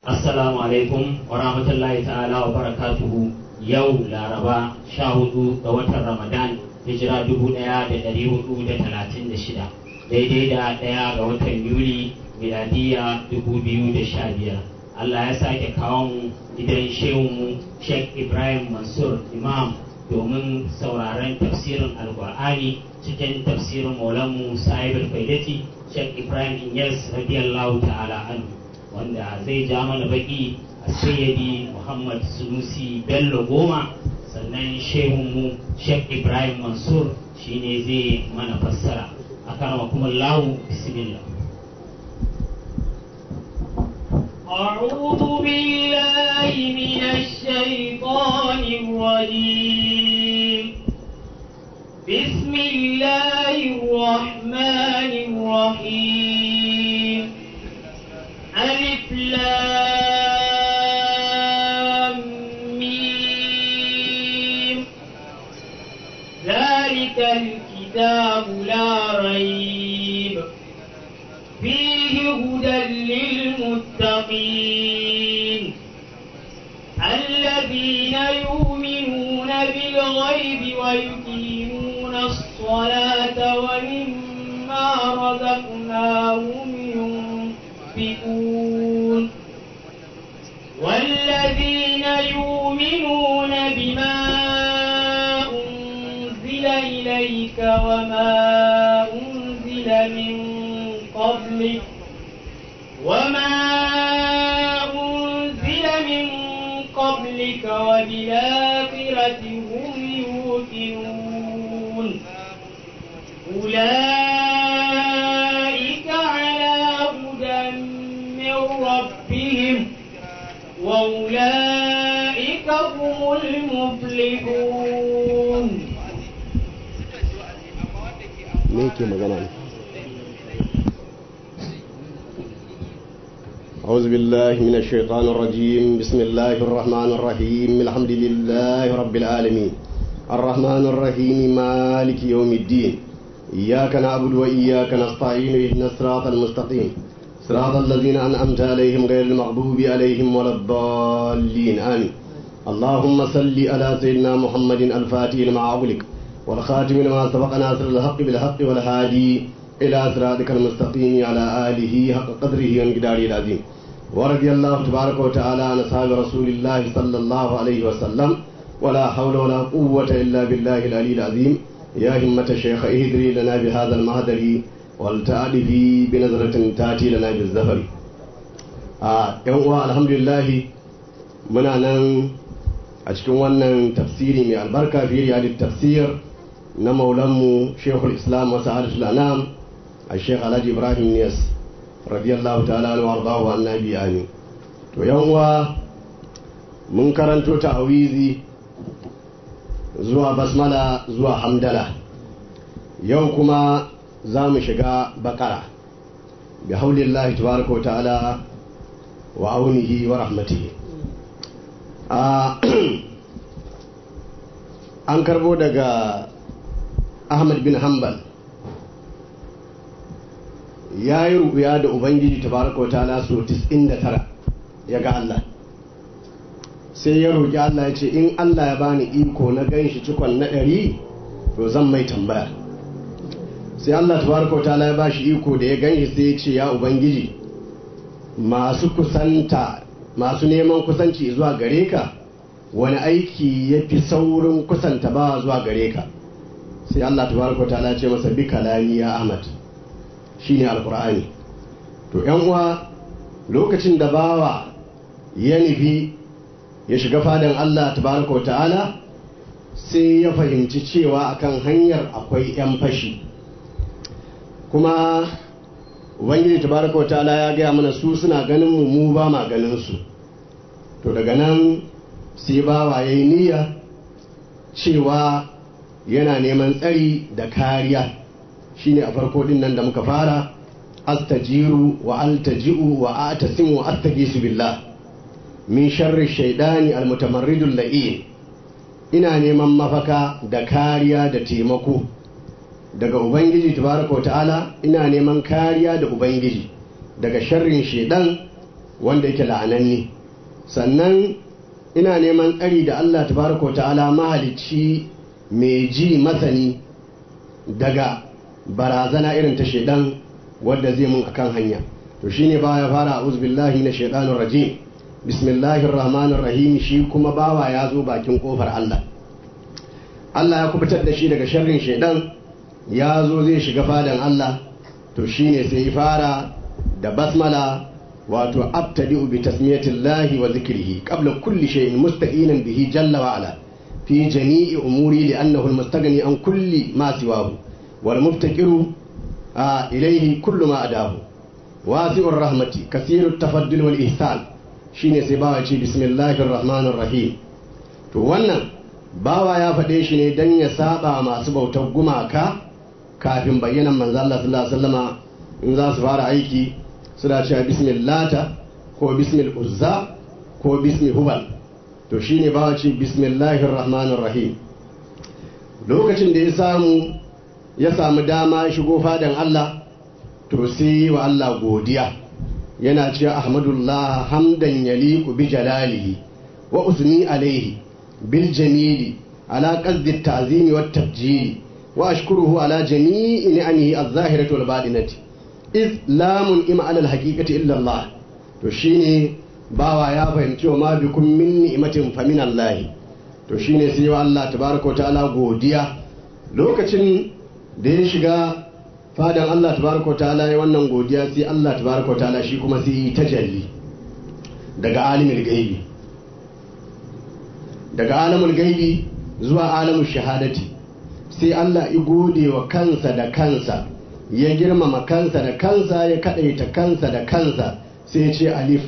Assalamu alaikum wa rahmatullahi ta'ala wa barakatuhu yau laraba sha hudu ga watan Ramadan hijira dubu daya da dari hudu da talatin da shida daidai da daya ga watan Yuli miladiya dubu biyu da sha biyar. Allah ya sake kawo mu gidan shehunmu Sheikh Ibrahim Mansur Imam domin sauraron tafsirin Alkur'ani cikin tafsirin Maulanmu Sahibul Faidati Sheikh Ibrahim Inyas radiyallahu ta'ala anhu. wanda zai ja mana baki a sayyadi muhammad sunusi bello goma sannan shehunmu sheikh ibrahim mansur shine zai mana fassara a karama kuma lahu bismillah أعوذ بالله من الشيطان الرجيم بسم الله الرحمن الرحيم ألف لام ميم ذلك الكتاب لا ريب فيه هدى للمتقين الذين يؤمنون بالغيب ويقيمون الصلاة ومما رزقناهم ينفقون والذين يؤمنون بما أنزل إليك وما أنزل من قبلك وما أنزل من قبلك وبالآخرة هم يوقنون أولئك على هدى من ربهم وأولئك هم المفلحون me yake magana ne أعوذ بالله من الشيطان الرجيم بسم الله الرحمن الرحيم الحمد لله رب العالمين الرحمن الرحيم مالك يوم الدين إياك نعبد وإياك نستعين اهدنا الصراط المستقيم صراط الذين أنعمت عليهم غير المغضوب عليهم ولا الضالين آمين اللهم صل على سيدنا محمد الفاتح لما أغلق والخاتم لما سبق ناصر الحق بالحق والهادي إلى صراطك المستقيم على آله حق قدره وانقداره العظيم ورضي الله تبارك وتعالى عن أصحاب رسول الله صلى الله عليه وسلم ولا حول ولا قوة إلا بالله العلي العظيم يا همة الشيخ اهدري لنا بهذا المهدر والتألفي بنظرة تأتي لنا بالزفر آه يوم الحمد لله muna nan a cikin wannan tafsiri mai albarka fi riyadit tafsir na maulanmu shekul islam wasu harisul anam a shekh alhaji ibrahim niyas radiyallahu ta'ala wa ardahu annabi amin to yan uwa mun karanto ta'awizi zuwa basmala zuwa hamdala yau kuma za mu shiga bakara bi haulillahi tabaraka wa ta'ala wa aunihi wa rahmatihi an karbo daga ahmad bin hanbal ya yi rubuya da ubangiji tabaraka ta'ala so 99 ya ga Allah sai ya roƙi Allah ya ce in Allah ya bani iko na gan shi cikon na ɗari to zan mai tambaya sai Allah tabaraka ta'ala ya ba shi iko da ya gan shi sai ya ce ya ubangiji masu kusanta masu neman kusanci zuwa gare ka wani aiki ya fi saurin kusanta ba zuwa gare ka sai Allah tabaraka ta'ala ce masa bi kalami ya Ahmad shine alqur'ani to yan uwa lokacin da bawa ya nufi ya shiga fadan Allah tabaraka ta'ala sai ya fahimci cewa akan hanyar akwai yan fashi kuma ubangiji tabaraka wa ta'ala ya gaya mana su suna ganin mu mu ba ma ganin su to daga nan sai bawa ya yi niyya cewa yana neman tsari da kariya shine a farko din nan da muka fara astajiru wa altaji'u wa atasimu wa astagisu billah min sharri shaidani almutamarridul la'in ina neman mafaka da kariya da taimako daga ubangiji tabaraka wa ta'ala ina neman kariya da ubangiji daga sharrin shedan wanda yake la'ananni sannan ina neman tsari da Allah tabaraka wa ta'ala mahalicci mai ji masani daga barazana irin ta shaidan wadda zai mun akan hanya to shine ba ya fara a'udhu billahi na shaitanir rajim bismillahir rahmanir rahim shi kuma bawa ya zo bakin kofar Allah Allah ya kubutar da shi daga sharrin shaidan ya zo zai shiga fadan Allah to shine sai ya fara da basmala wato abtadi'u bi tasmiyatillahi wa zikrihi qabla kulli shay'in mustaqinan bihi jalla wa ala fi jami'i umuri li'annahu almustaghni an kulli ma siwahu wal muftaqiru ilayhi kullu ma adahu wasi'ur rahmati kasirut tafaddul wal ihsan shine sai bawa ce bismillahir rahmanir rahim to wannan bawa ya faɗe shi ne dan ya saba masu bautar gumaka kafin bayyanan manzo Allah sallallahu alaihi wasallama in za su fara aiki suna cewa bismillata ko bismil uzza ko bismi hubal to shine ba ce bismillahir rahmanir rahim lokacin da ya samu ya samu dama shigo fadan Allah to sai wa Allah godiya yana cewa ahmadullah hamdan yaliqu bi jalalihi wa usni alaihi bil jamili ala qasdi at-ta'zim wat tabjili wa ashkuruhu ala jami'i ni'amihi az-zahirati wal batinati iz lamun ima alal haqiqati illa Allah to shine bawa ya fahimci wa ma bikum min ni'matin fa min Allah to shine sai wa Allah tabaraka wa ta'ala godiya lokacin da ya shiga fadan Allah tabaraka wa ta'ala ya wannan godiya sai Allah tabaraka wa ta'ala shi kuma sai yi tajalli daga alimul gaibi daga alamul gaibi zuwa alamul shahadati sai Allah ya gode wa kansa da kansa ya girmama kansa da kansa ya kadaita kansa da kansa sai ce alif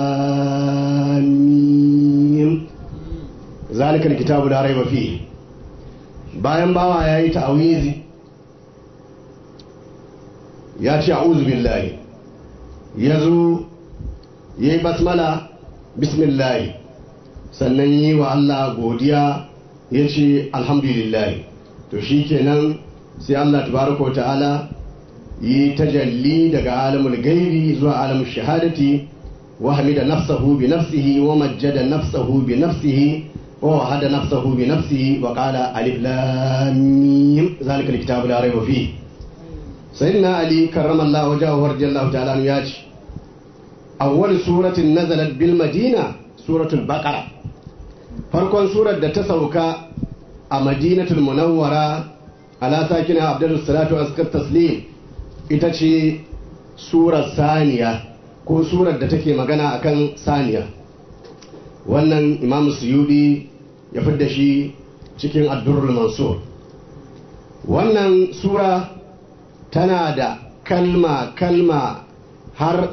lamim zalikal kitabu da raiba fi bayan bawa ya yi ta'awizi ya ce a'udhu billahi ya zo ya yi basmala bismillahi sannan yi wa Allah godiya ya ce alhamdulillahi to shi kenan sai Allah tabaraka wa ta'ala yi tajalli daga alamul gaibi zuwa alamul shahadati wa hamida nafsahu bi nafsihi wa majjada nafsahu bi nafsihi wa wahada nafsahu bi nafsihi wa qala alif lam mim zalika alkitabu la rayba fihi sayyidina ali karramallahu wajhahu radiyallahu ta'ala anhu yace awwal suratin nazalat bil madina suratul baqara farkon surar da ta sauka a madinatul munawwara ala sakina abdul salatu askar taslim ita ce surar saniya ko surar da take magana akan saniya wannan imam suyudi ya fidda shi cikin addurrul mansur wannan sura tana da kalma kalma har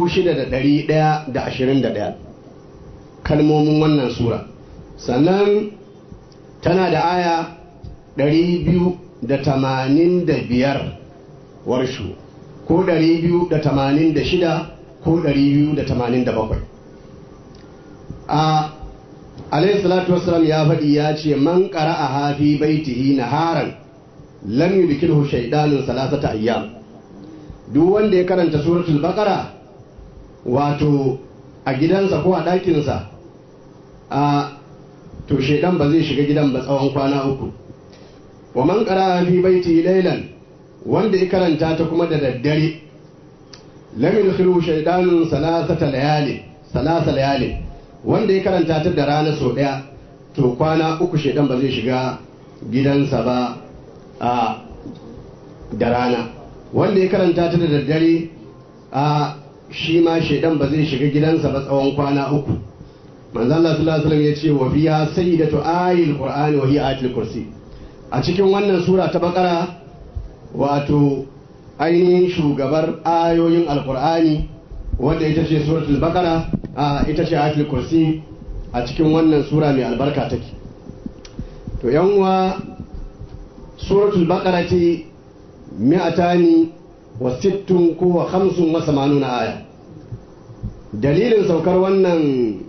6,121 kalmomin wannan sura sannan tana da aya 285 warshu ko 286 ko 287 a alayhi salatu wasalam ya faɗi ya ce man ƙara a hafi baitihi naharan lam yudkilhu shaydanun salasata ayyam duk wanda ya karanta suratul baqara wato a gidansa ko a ɗakinsa a to shaidan ba zai shiga gidan ba tsawon kwana uku wa man qara fi baiti laylan wanda ya karanta ta kuma da daddare lam yadkhulu shaydanun salasata layali salasa layali wanda ya karanta ta da rana sau daya to kwana uku shaidan ba zai shiga gidansa ba a da rana wanda ya karanta ta da daddare a shi ma shaidan ba zai shiga gidansa ba tsawon kwana uku manzo Allah sallallahu alaihi wasallam ya ce wa fiha sayyidatu ayil qur'ani wa hiya ayatul kursi a cikin wannan sura ta bakara wato ainihin shugabar ayoyin alqur'ani wanda ita ce suratul bakara a ita ce ayatul kursi a cikin wannan sura mai albarka take to yan uwa suratul bakara ce mi'atani wa sittun ko wa khamsun wa samanuna aya dalilin saukar wannan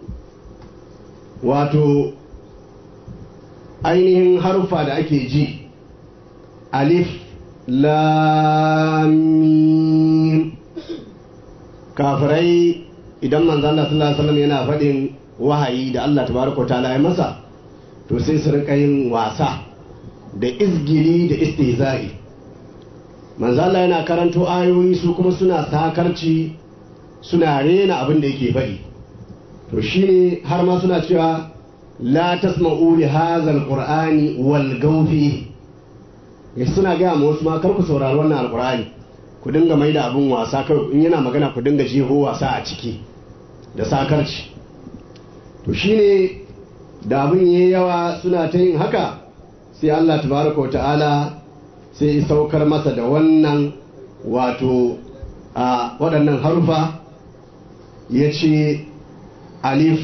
wato ainihin harfa da ake ji alif lamim kafirai idan manzo Allah sallallahu alaihi wasallam yana faɗin wahayi da Allah tabaraka ta'ala ya masa to sai su rinka yin wasa da izgili da istihza'i manzo Allah yana karanto ayoyi su kuma suna sakarci suna rena abin da yake faɗi to shine har ma suna cewa la tasma'u li hadha alqur'ani wal gawfi suna gaya ma wasu ma kar ku saurari wannan alqur'ani ku dinga mai da abin wasa kai in yana magana ku dinga jeho wasa a ciki da sakarci to shine da abin yayi yawa suna ta yin haka sai Allah tabaraka wa ta'ala sai saukar masa da wannan wato a waɗannan harufa ya ce alif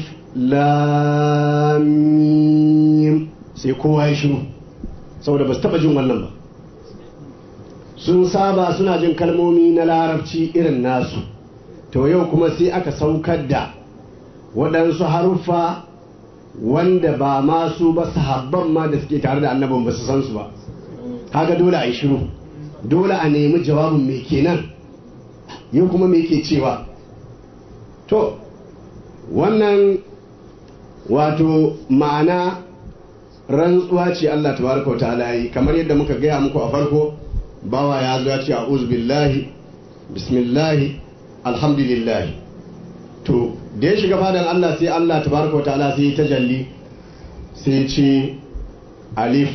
lamim sai kowa ya shiru saboda ba su taɓa jin wannan ba sun saba suna jin kalmomi na larabci irin nasu to yau kuma sai aka saukar da waɗansu haruffa wanda ba masu ba sahabban ma da suke tare da annabin ba su san su ba kaga dole a yi shiru dole a nemi jawabin mai kenan yau kuma me ke cewa to wannan wato ma'ana rantsuwa ce Allah tabaraka wa ta'ala yi kamar yadda muka gaya muku a farko bawa ya zo ya ce a'udhu billahi bismillahi alhamdulillah to da ya shiga fadan Allah sai Allah tabaraka wa ta'ala sai ta jalli sai ce alif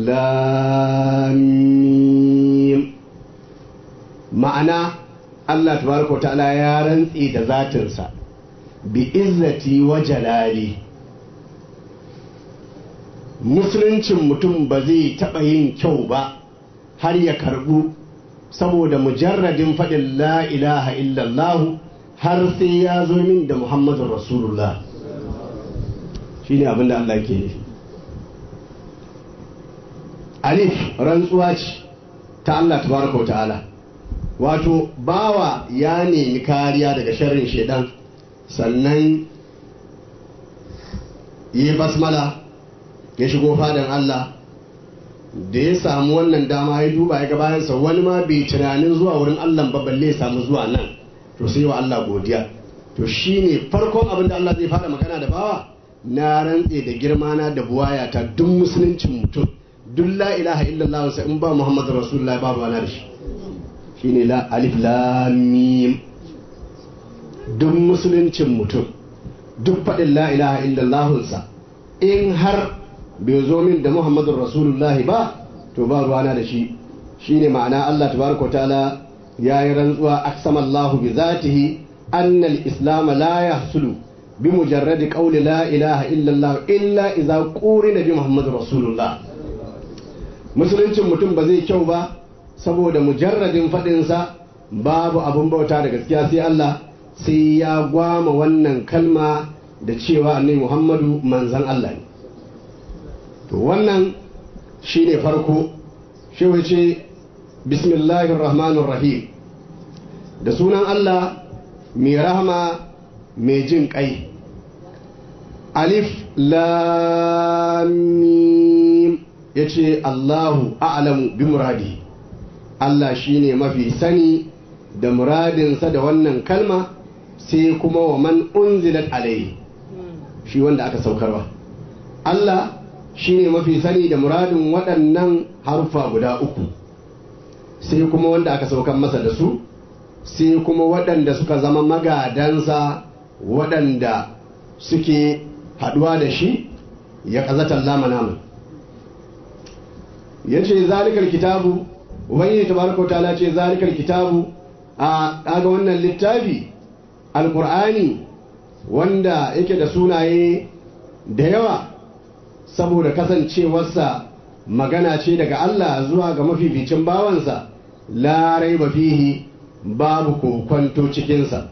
lamim ma'ana Allah tabaraka wa ta'ala ya rantse da zatinsa bi izzati wa jalali musuluncin mutum ba zai taɓa yin kyau ba har ya karɓu saboda mujarradin faɗin la ilaha illallahu har sai ya zo min da muhammadun rasulullah shi ne abinda Allah ke nufi alif rantsuwa ce ta Allah tabaraka wa ta'ala wato bawa ya nemi kariya daga sharrin shaidan sannan yi basmala ya shigo fadan Allah da ya samu wannan dama ya duba ya ga bayansa wani ma bai tunanin zuwa wurin Allah ba balle ya samu zuwa nan to sai wa Allah godiya to shine farkon abin da Allah zai fara magana da bawa na rantse da girma na da buwaya ta duk musuluncin mutum duk la ilaha illallah sai in ba Muhammadu Rasulullah ba ruwana da shi shine la alif lam mim duk musuluncin mutum duk faɗin la ilaha illallahunsa in har bai zo min da muhammadun rasulullah ba to ba ruwana da shi shine ma'ana Allah tabaraka ta'ala ya yi rantsuwa aksamallahu bi zatihi anna al-islam la yahsulu bi mujarradi qawli la ilaha illallah illa idza qurina bi muhammadin rasulullah musuluncin mutum ba zai kyau ba saboda mujarradin faɗinsa babu abun bauta da gaskiya sai Allah sai ya gwama wannan kalma da cewa annabi Muhammadu manzan Allah ne to wannan shine farko shi ce bismillahir rahmanir rahim da sunan Allah mai rahama mai jin kai alif lam mim yace Allahu a'lamu bi muradi Allah shine mafi sani da muradinsa da wannan kalma sai kuma wa man unzilat alaihi shi wanda aka saukarwa Allah shi ne mafi sani da muradin waɗannan harfa guda uku sai kuma wanda aka saukar masa da su sai kuma waɗanda suka zama magadansa waɗanda suke haɗuwa da shi ya ƙazatar lama namun ya ce zalikar kitabu ubangiji tabaraka ta'ala ce zalikar kitabu a ɗaga wannan littafi alkur'ani wanda yake da sunaye da yawa saboda kasancewarsa magana ce daga Allah zuwa ga mafificin bawansa larai ba fihi babu kokwanto cikinsa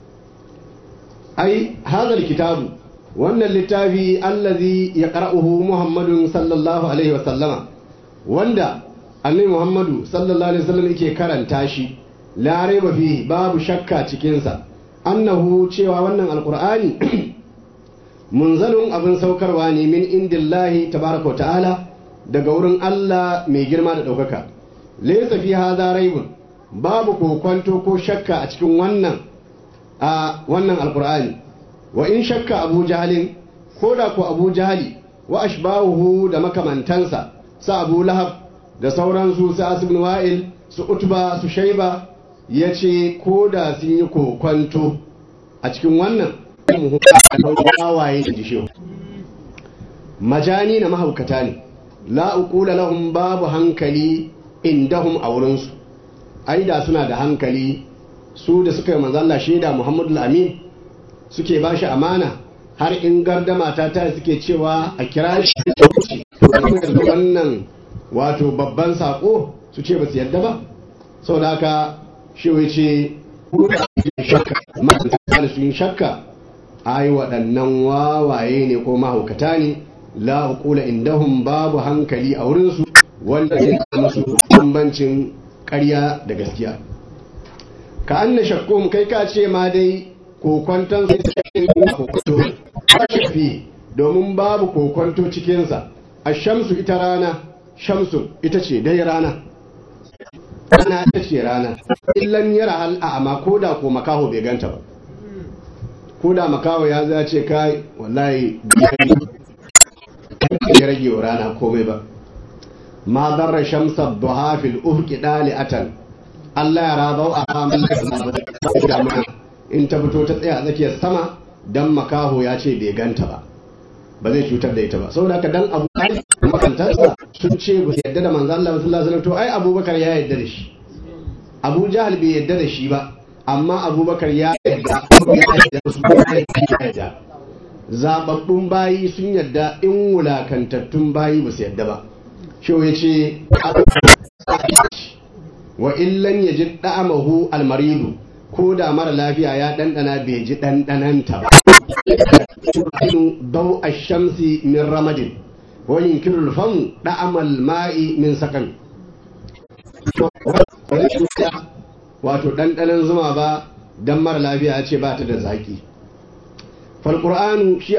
ai hazar kitabu wannan littafi allazi ya ƙar'uhu muhammadun sallallahu alaihi wasallama wanda annabi muhammadu sallallahu alaihi wasallam yake karanta shi larai ba fihi babu shakka cikinsa annahu cewa wannan alkur'ani munzalun abin saukarwa ne min indillahi tabaraka wa ta'ala daga wurin Allah mai girma da ɗaukaka laysa fi hadha raibun babu kokwanto ko shakka a cikin wannan a wannan alkur'ani wa in shakka abu jahalin ko da ku abu jahali wa ashbahuhu da makamantansa sa abu lahab da sauransu su asibin wa'il su utba su shaiba ya ce ko da sun yi kokwanto a cikin wannan wawaye da jishe majani na mahaukata ne la uqula lahum babu hankali indahum a wurinsu ai da suna da hankali su da suka yi manzalla shaida muhammadu amin suke ba shi amana har in gardama ta ta suke cewa a kira shi wannan wato babban sako su ce ba su yadda ba sau da haka shi ce shakka ma'ana su yin shakka ai waɗannan wawaye ne ko mahaukata ne la hukula indahum babu hankali a wurinsu wanda zai musu bambancin ƙarya da gaskiya ka an na shakkum kai ka ce ma dai kokwanton sai cikin kokwanto shafi domin babu kokwanto cikinsa a shamsu ita rana shamsu ita ce dai rana rana ita ce rana illan yara hal a amma ko da ko makaho bai ganta ba ko da makaho ya za ce kai wallahi ya rage wa rana komai ba ma zarra shamsa duha fil ufqi dali'atan Allah ya rabau a hamal da in ta fito ta tsaya a tsakiyar sama dan makaho ya ce bai ganta ba ba zai cutar da ita ba saboda haka dan abu makantarsa sun ce ba su yadda da manzo Allah sallallahu alaihi wasallam to ai Abubakar ya yadda da shi Abu Jahal bai yadda da shi ba amma Abubakar ya yadda ya yadda su ya yadda zababbun bayi sun yadda in wulakantattun bayi ba su yadda ba shi ya ce wa illan ya ji ɗa'amahu almaridu ko da mara lafiya ya ɗanɗana bai ji ɗanɗananta ba dau a shamsi min ramadin wa yunkirul famu ɗa'amal ma'i min sakan wato ɗanɗanan zuma ba don mara lafiya ya ce ba ta da zaƙi falƙur'anu shi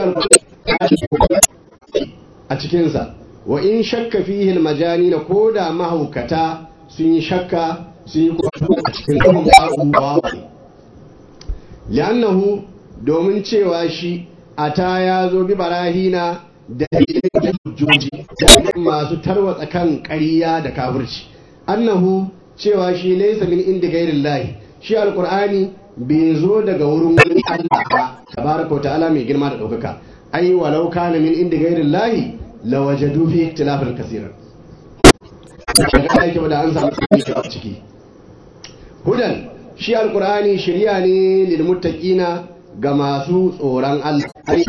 a cikinsa wa in shakka fihi majani na ko da mahaukata sun yi shakka sun yi kwato a cikin abubuwa li'annahu domin cewa shi a ta ya zo bi barahina da hujjoji masu tarwatsa kan ƙarya da kafirci annahu cewa shi laysa min inda gairin lahi shi alqur'ani bai zo daga wurin wani Allah ba tabaraka ta'ala mai girma da ɗaukaka ai walau kana min inda gairin lahi lawajadu fi ikhtilafin kaseera daga yake da an samu a ciki hudan shi alqur'ani shiriya ne lil muttaqina ga masu tsoron Allah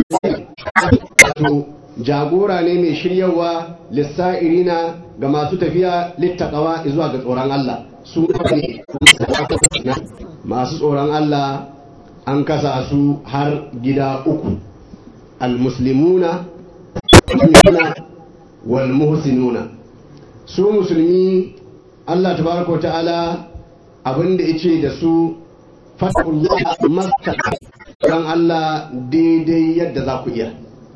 wato jagora ne mai shiryawa lissa'irina ga masu tafiya littaqawa zuwa ga tsoron Allah su ne masu tsoron Allah an kasa su har gida uku al-muslimuna wal muhsinuna su musulmi Allah tabaraka ta'ala abinda yace da su fatullah mastaka dan Allah daidai yadda za ku iya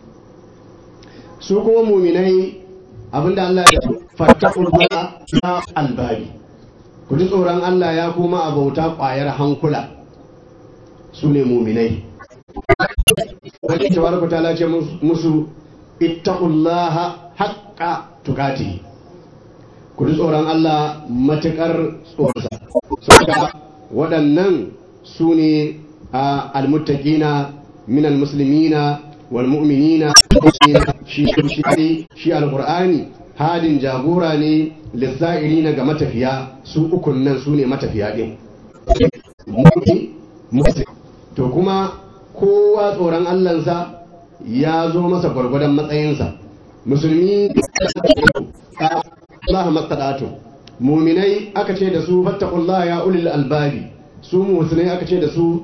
su kuma muminai abinda Allah ya fatullah na albabi ku ji tsoron Allah ya kuma abauta kwayar hankula su ne muminai wani tabaraka ta'ala ce musu ittaqullaha haqqa tukati ku ji tsoron Allah matukar tsoronsa saboda waɗannan su ne a almuttaqina min almuslimina wal mu'minina shi shi shi alqur'ani hadin jagora ne lissa'irina ga matafiya su ukun nan su ne matafiya din to kuma kowa tsoron Allahnsa ya zo masa gwargwadon matsayinsa musulmi Allah mastadatu muminai aka ce da su fattakullah ya ulil albabi su musulmai aka ce da su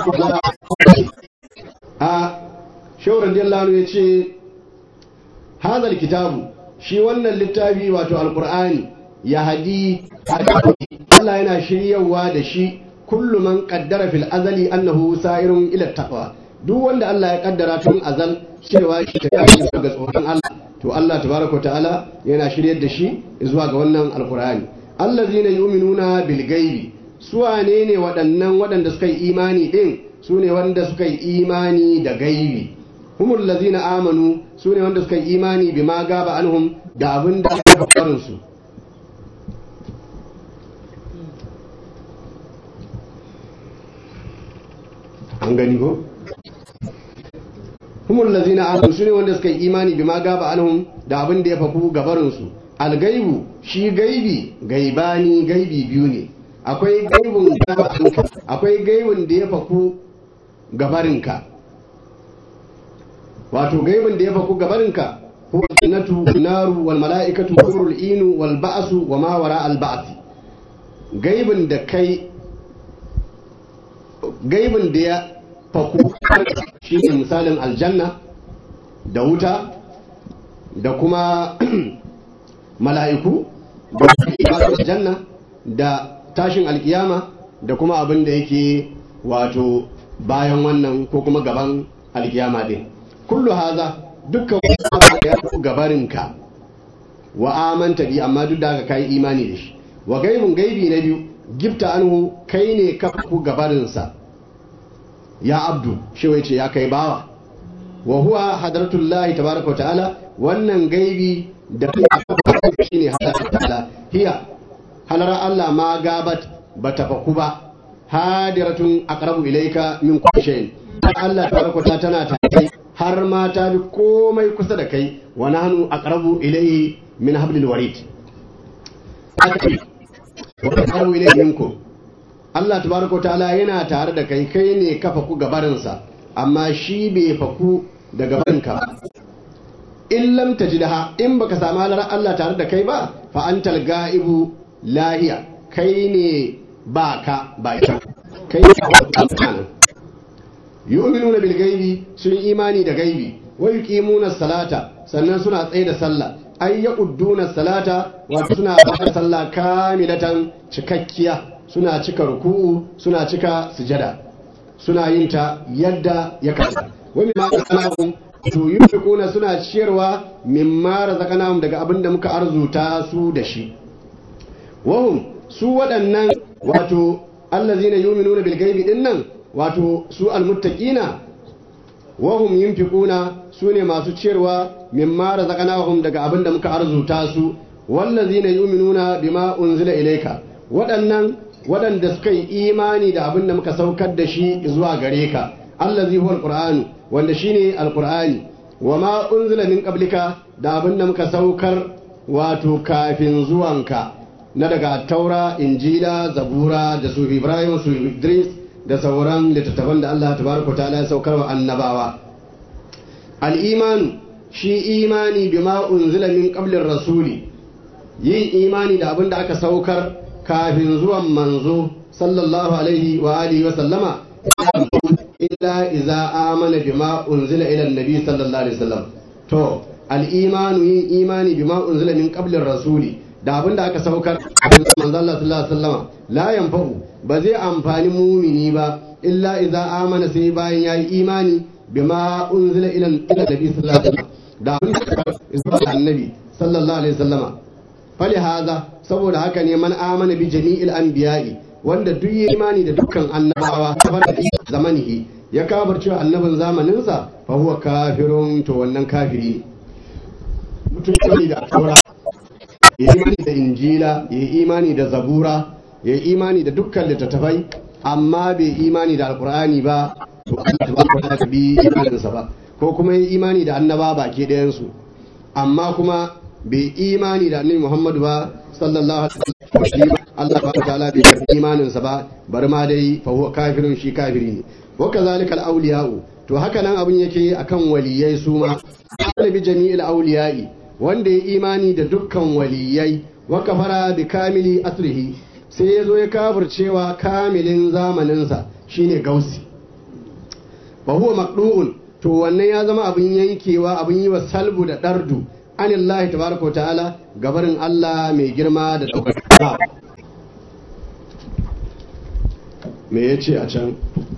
a shauran dillanu ya ce hazal kitabu shi wannan littafi wato alkur'ani ya hadi Allah yana shiryawa da shi kullu man qaddara fil azali annahu sa'irun ila taqwa duk wanda Allah ya kaddara tun azal cewa shi ta yi ga tsoron Allah to Allah tabaraka ta'ala yana shiryar da shi zuwa ga wannan alqur'ani allazina yu'minuna bil ghaibi su wane ne waɗannan waɗanda suka yi imani din su ne wanda suka yi imani da gaibi humul lazina amanu su ne wanda suka yi imani bima gaba anhum da abin da aka farin su an gani ko humul lazina amanu su ne wanda suka yi imani bima gaba anhum da abin da ya faku gabarin su algaibu shi gaibi gaibani gaibi biyu ne akwai gaibun gabarinka akwai gaibun da ya faku gabarinka wato gaibun da ya faku gabarinka huwa jannatu naru wal mala'ikatu hurul inu wal ba'su wa ma wara al ba'th gaibun da kai gaibun da ya faku shine misalin aljanna da wuta da kuma mala'iku da janna da tashin alkiyama da kuma abin da yake wato bayan wannan ko kuma gaban alkiyama din kullu haza dukkan wani ya fi gabarinka wa amanta bi amma duk da kai imani da shi wa gaibun gaibi na biyu gifta anhu kai ne ka ku gabarinsa ya abdu shi wai ce ya kai bawa wa huwa hadratullahi tabaraka wa ta'ala wannan gaibi da shi ne halar ta'ala hiya halar Allah ma gabat ba ta faku ba hadiratun aqrabu ilayka min kulli shay'in Allah tabaraka ta tana tare har ma ta bi komai kusa da kai wa nahnu aqrabu ilayhi min hablil warid wa aqrabu ilayhi minkum Allah tabaraka ta'ala yana tare da kai kai ne ka faku gabarinsa amma shi bai faku da gabarinka ba in lam tajidha in baka samu halar Allah tare da kai ba fa antal ga'ibu lahiya kai ne ba ka ba ita kai ne ba yu'minuna bil gaibi sun imani da gaibi wa yuqimuna salata sannan suna tsaye da sallah ay yaqudduna salata wato suna da sallah kamilatan cikakkiya suna cika ruku'u suna cika sujada suna yin ta yadda ya kasa wa mimma qalakum to yunfiquna suna ciyarwa mimma razaqnahum daga abin da muka arzuta su da shi wahum su waɗannan wato allazina yu'minuna bil ghaibi dinnan wato su almuttaqina wahum yunfiquna sune masu ciyarwa mimma razaqnahum daga abin da muka arzuta su wallazina yu'minuna bima unzila ilayka waɗannan waɗanda suka yi imani da abin da muka saukar da shi zuwa gare ka allazi huwa alqur'anu wanda shine alqur'ani wa ma unzila min qablika da abin da muka saukar wato kafin zuwanka na daga taura injila zabura da su ibrahim su idris da sauran littattafan da Allah tabaraka ta'ala ya saukar wa annabawa al-imanu shi imani bima unzila min qablir rasuli yin imani da abin da aka saukar kafin zuwan manzo sallallahu alaihi wa alihi wa sallama illa iza amana bima unzila ila annabi sallallahu alaihi wasallam to al-imanu yin imani bima unzila min qablir rasuli da abin da aka saukar kafin manzo Allah sallallahu alaihi wasallama la yanfa'u ba zai amfani mumini ba illa iza amana sai bayan yayi imani bima unzila ila annabi sallallahu alaihi wasallam da abin da aka annabi sallallahu alaihi wasallama fali haza saboda haka ne man amana bi jami'il anbiya'i wanda duk yi imani da dukkan annabawa kafar da zamanihi ya kafar cewa annabin zamaninsa fa huwa kafirun to wannan kafiri ne mutum ne da taura ya imani da injila ya imani da zabura ya imani da dukkan littattafai amma bai imani da alkur'ani ba to Allah tabaraka ta bi imaninsa ba ko kuma ya imani da annaba baki ɗayan su amma kuma bai imani da annabi Muhammadu ba sallallahu alaihi wasallam Allah ba ta'ala bai karbi imanin sa ba bar ma dai fa huwa kafirun shi kafiri ne wa kazalika al-awliya'u to haka nan abin yake akan waliyai su ma bi jami'il awliya'i wanda ya imani da dukkan waliyai wa kafara bi kamili asrihi sai ya zo ya kafircewa kamilin zamaninsa shine gausi fa huwa maqdu'un to wannan ya zama abin yankewa abin yi wa salbu da dardu anillahi tabaraka wa ta'ala gabarin Allah mai girma da ɗaukaka me ya ce a can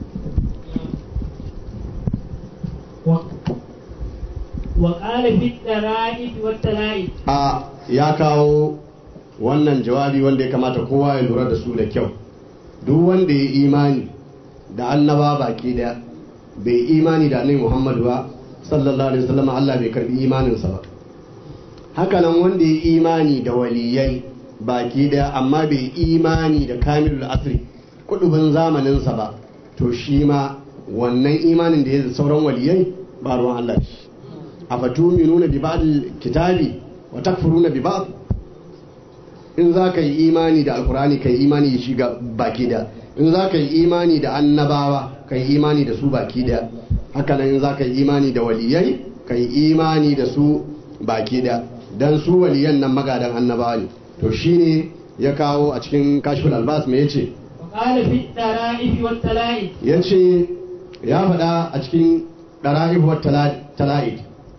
وقال في الترائب والتلائب a ya kawo wannan jawabi wanda ya kamata kowa ya lura da su da kyau duk wanda ya imani da annaba baki daya bai imani da annabi Muhammad ba sallallahu alaihi wasallam Allah bai karbi imaninsa ba haka nan wanda ya imani da waliyai baki daya amma bai imani da kamilul asri kudubin zamaninsa ba to shi ma wannan imanin da ya da sauran waliyai ba ruwan Allah shi a fatuminuna bi ba'd kitabi wa takfuruna bi ba'd in za ka yi imani da alkurani ka yi imani da shi ga baki da in za ka yi imani da annabawa ka yi imani da su baki da haka nan in za ka yi imani da waliyai ka yi imani da su baki da dan su waliyan nan magadan annabawa ne to shine ya kawo a cikin kashful albas me yace وقال في الترائف والتلائف yace ya faɗa a cikin dara'ib wa tala'id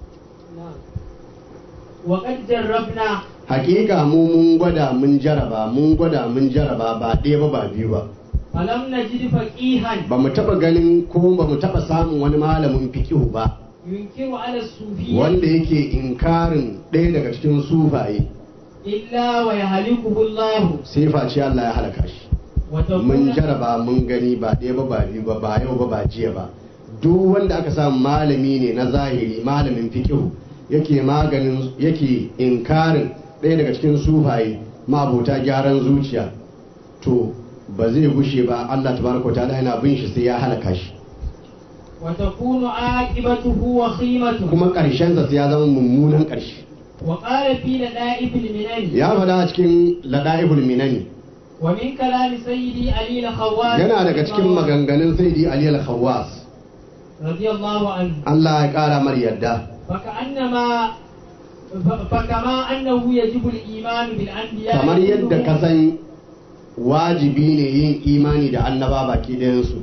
وقد جربنا hakika mu mun gwada mun jaraba mun gwada mun jaraba ba ɗaya ba ba biyu ba فلم نجد فقيها ba mu taɓa ganin ko ba mu taɓa samun wani malamin fikihu ba ينكر على الصوفية wanda yake inkarin ɗaya daga cikin sufaye إلا ويهلكه الله sai face Allah ya halaka shi mun وتكون jaraba mun gani ba ɗaya ba ba biyu ba ba yau ba ba jiya ba duk wanda aka samu malami ne na zahiri malamin fikihu yake maganin yake inkarin ɗaya daga cikin sufaye mabuta gyaran zuciya to ba zai gushe ba Allah tabaraka wa ta'ala yana bin shi sai ya halaka shi وتكون عاقبته وخيمته kuma ƙarshensa sai ya zama mummunan ƙarshe وقال في لدائف المنن ya faɗa a cikin lada'ibul minani ومن كلام سيدي علي الخواس yana daga cikin maganganun sayyidi ali al-khawwas رضي الله عنه Allah ya ƙara mar yadda فكأنما ف- فكما أنه يجب الإيمان بالأنبياء kamar yadda ka كلهم san wajibi ne yin imani da annaba baki ɗayansu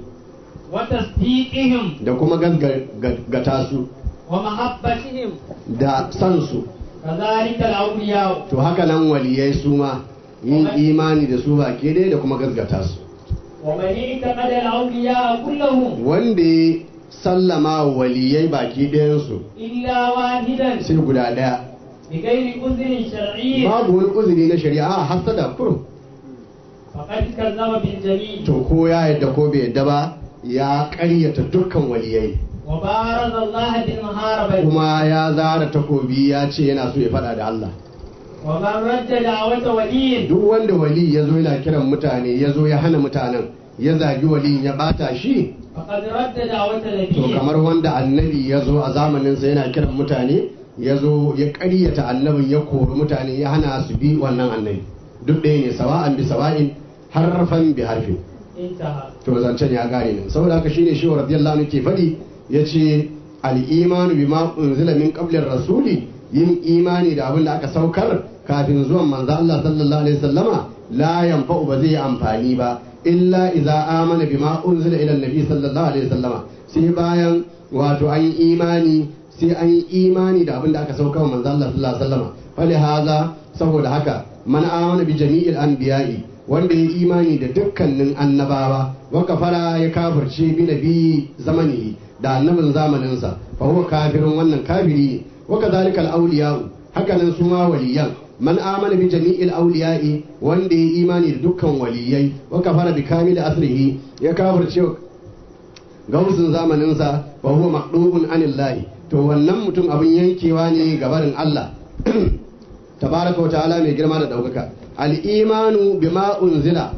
وتصديقهم da kuma gaggata su ومحبتهم da san su كذلك الأولياء to haka nan waliyai su ma yin imani da su baki ɗaya da kuma gaggata su ومن اعتقد الأولياء كلهم wanda ya sallama wa waliyai baki ɗayansu إلا واحدا sai guda ɗaya بغير أذن شرعي babu wani uzuri na shari'a a hasada kurum فقد كذب بالجميع to ko ya yadda ko bai yadda ba ya ƙaryata dukkan waliyai وبارز الله بالمحاربة kuma ya zara takobi ya ce yana so ya faɗa da Allah ومن رد دعوة ولي duk wanda wali ya zo yana kiran mutane ya zo ya hana mutanen ya zagi wali ya bata shi فقد رد دعوة to نبي kamar wanda annabi ya zo a zamaninsa yana kiran mutane ya zo ya ƙaryata annabin ya kori mutane ya hana su bi wannan annabi duk ɗaya ne sawa'an bi sawa'in harfan bi harfin انتهى to zancen ya gane ne saboda haka shine shi radiyallahu anhu ke faɗi yace al-imanu bima unzila min qablir rasuli yin imani da abin da aka saukar kafin zuwan manzo Allah sallallahu alaihi wasallama la yanfa'u ba zai amfani ba illa idza amana bima unzila ila annabi sallallahu alaihi wasallama sai bayan wato an yi imani sai an yi imani da abin da aka saukar wa manzo Allah sallallahu alaihi wasallama fali haza saboda haka man amana bi jami'il anbiya'i wanda ya imani da dukkanin annabawa wa kafara ya kafirce bi nabi zamanihi da annabin zamaninsa fa huwa kafirun wannan kafiri ne wa kadhalika al-awliya'u haka nan su ma waliyan man amana bi jami'il awliya'i wanda ya imani da dukkan waliyai wa kafara bi kamil asrihi ya kafirce gausin zamaninsa fa huwa maqdubun anillahi to wannan mutum abin yankewa ne gabarin Allah tabaraka wa ta'ala mai girma da daukaka al-imanu bima unzila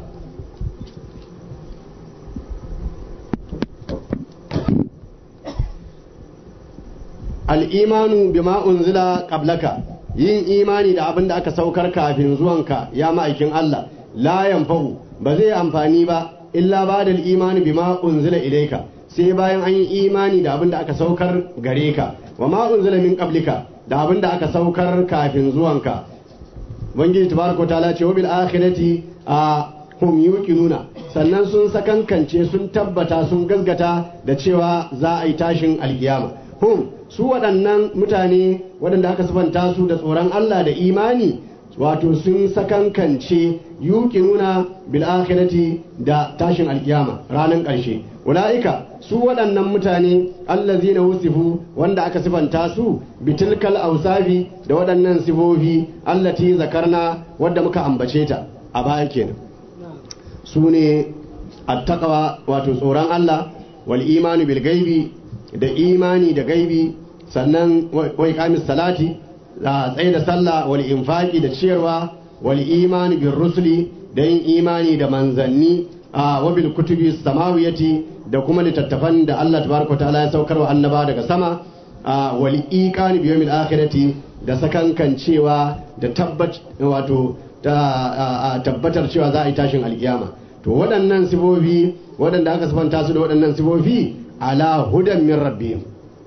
al-imanu bima unzila qablaka yin imani da abin da aka saukar kafin zuwanka ya ma'aikin Allah la yanfahu ba zai amfani ba illa ba da imani bima unzila ilaika sai bayan an yi imani da abin da aka saukar gare ka wa ma unzila min qablika da abin da aka saukar kafin zuwanka ubangiji tabaraka ta'ala ce wa bil akhirati a hum yuqinuna sannan sun sakankance sun tabbata sun gasgata da cewa za a yi tashin alkiyama hum su waɗannan mutane waɗanda aka sifanta su da tsoron Allah da imani wato sun sakankance yuqinuna bil akhirati da tashin alkiyama ranar ƙarshe ulaika su waɗannan mutane allazina wusifu wanda aka sifanta su bitilkal ausafi da waɗannan sifofi allati zakarna wadda muka ambace ta a baya kenan su ne attaqwa wato tsoron Allah wal imanu bil gaibi da imani da gaibi sannan wa iqamis salati da tsaye da sallah wal infaqi da ciyarwa wal imani bir rusuli da yin imani da manzanni a wabil kutubi samawiyati da kuma littattafan da Allah tabaraka ta'ala ya saukar wa annaba daga sama a wal iqani bi yawmil akhirati da sakankan cewa da tabbat wato da tabbatar cewa za a yi tashin alkiyama to waɗannan sifofi waɗanda aka sifanta su da waɗannan sifofi ala hudan min rabbihim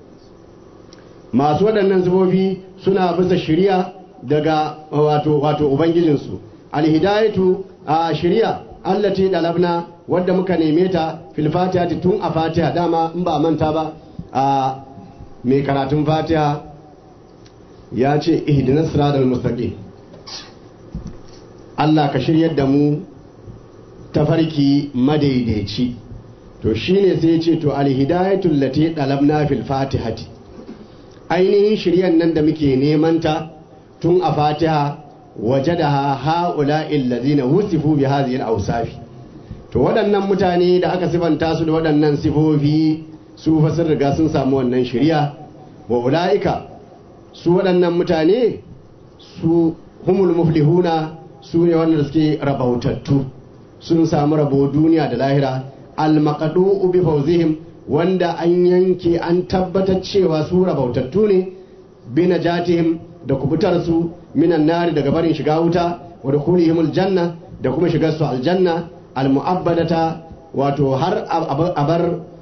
masu waɗannan sifofi suna bisa shiriya daga wato wato ubangijinsu alhidayatu a shiriya allati dalabna wadda muka neme ta fil fatiha tun a fatiha dama in ba manta ba a mai karatun fatiha ya ce ihdinas siratal mustaqim Allah ka shiryar da mu tafarki madaidaici to shine sai ya ce to alhidayatul lati dalabna fil fatihati ainihin shiryan nan da muke neman ta tun a fatiha wajadaha haula illazina wusifu bi hadhihi al-awsafi to waɗannan mutane da aka sifanta su da waɗannan sifofi su fa sun riga sun samu wannan shirya wa ulaika su waɗannan mutane su humul muflihuna su ne wanda suke rabautattu sun samu rabo duniya da lahira al-maqdu bi fawzihim wanda an yanke an tabbatar cewa su rabautattu ne bi najatihim da kubutar su minan nari daga barin shiga wuta wa dukhulihim aljanna da kuma shigar su aljanna almu'abbadata wato har abar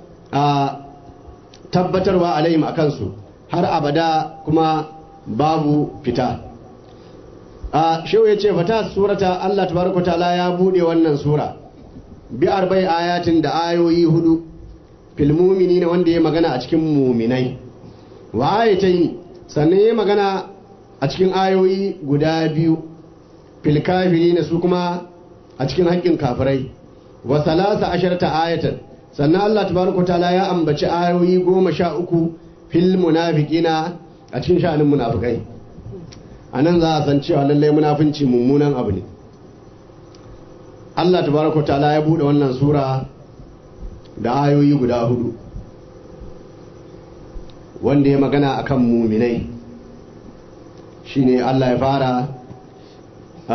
tabbatarwa alaihim akan su har abada kuma babu fita a shehu ya ce fata surata Allah tabaraka ta'ala ya bude wannan sura bi arba'i ayatin da ayoyi hudu fil mu'minina wanda ya magana a cikin muminai wa ayatai sannan ya magana a cikin ayoyi guda biyu fil kafirina su kuma a cikin haƙƙin kafirai wa salasa asharta ayatan sannan Allah tabaraka ta'ala ya ambaci ayoyi goma sha uku fil munafiqina a cikin sha'anin munafikai a nan za a san cewa lallai munafinci mummunan abu ne Allah tabaraka ta'ala ya bude wannan sura da ayoyi guda hudu wanda ya magana akan muminai shine Allah ya fara a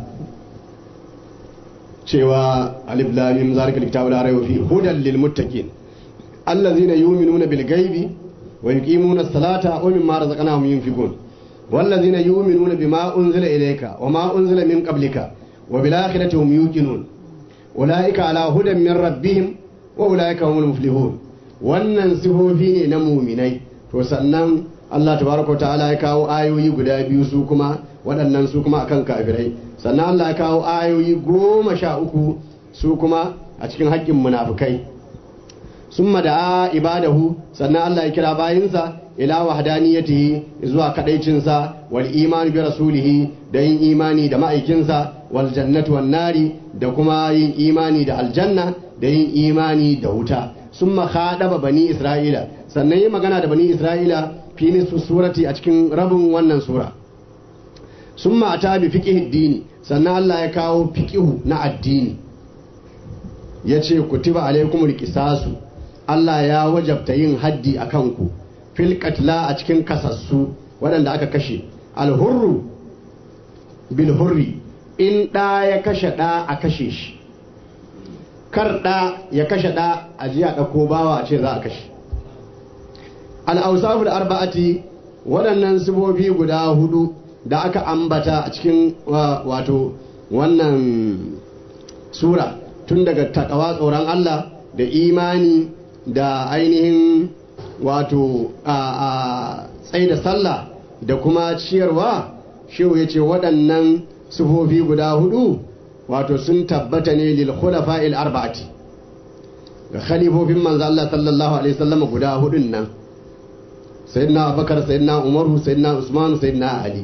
cewa alif lam mim zalikal kitabu la rayba fihi hudan lil muttaqin allazina yu'minuna bil ghaibi wa yuqimuna as-salata wa mimma razaqnahum yunfiqun والذين يؤمنون بما أنزل إليك وما أنزل من قبلك وبالآخرة هم يوقنون أولئك على هدى من ربهم وأولئك هم المفلحون wannan sifofi ne na muminai to sannan Allah tabaraka wa ta'ala ya kawo ayoyi guda biyu su kuma waɗannan su kuma akan kafirai sannan Allah ya kawo ayoyi goma sha uku su kuma a cikin haƙƙin munafukai sun da ibadahu sannan Allah ya kira bayinsa ila wahdaniyatihi zuwa kadaicinsa wal imani bi rasulihi da yin imani da ma'aikinsa wal jannati wan nari da kuma yin imani da aljanna da yin imani da wuta summa khadaba bani isra'ila sannan yi magana da bani isra'ila fi nisfu surati a cikin rabin wannan sura summa ata bi fiqhi dini sannan Allah ya kawo fiqihu na addini yace kutiba alaikumul qisasu Allah ya wajabta yin haddi akan ku fil katla a cikin kasassu waɗanda aka kashe alhurru bil hurri in ɗa ya kashe ɗa a kashe shi kar ɗa ya kashe ɗa a ji a ɗauko bawa a ce za a kashe al'ausafu da arba'ati waɗannan sibobi guda hudu da aka ambata a cikin wato wannan sura tun daga takawa tsoron Allah da imani da ainihin wato a tsaye da sallah da kuma ciyarwa shehu ya ce waɗannan sufofi guda hudu wato sun tabbata ne lil khulafa'il arba'ati ga khalifofin manzo Allah sallallahu alaihi wasallam guda hudun nan sayyidina Abubakar sayyidina Umaru sayyidina Usman sayyidina Ali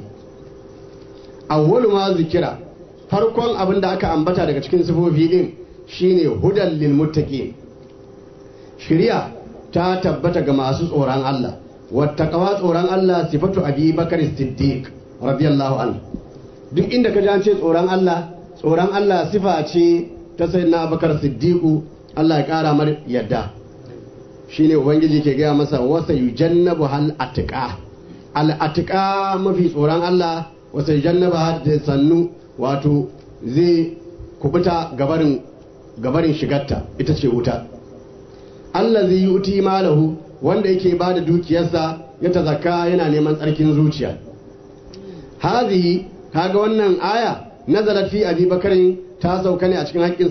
awwalu ma zikira farkon abin da aka ambata daga cikin sufofi din shine hudan lil muttaqin shari'a ta tabbata ga masu tsoron Allah wattaqawa tsoron Allah sifatu Abi Bakar Siddiq radiyallahu anhu duk inda ka ji an ce tsoron Allah tsoron Allah sifa ce ta ta sayyidina abubakar siddiqu Allah ya kara mar yadda shine ubangiji ke gaya masa wasa yujannabu hal atqa al atqa mafi tsoron Allah wasa yujannabu da sannu wato zai kubuta gabarin gabarin shigarta ita ce wuta Allah zai yuti malahu wanda yake ba da dukiyarsa ya tazaka yana neman tsarkin zuciya hazihi kaga wannan aya nazarat fi abi bakarin ta sauka ne a cikin haƙƙin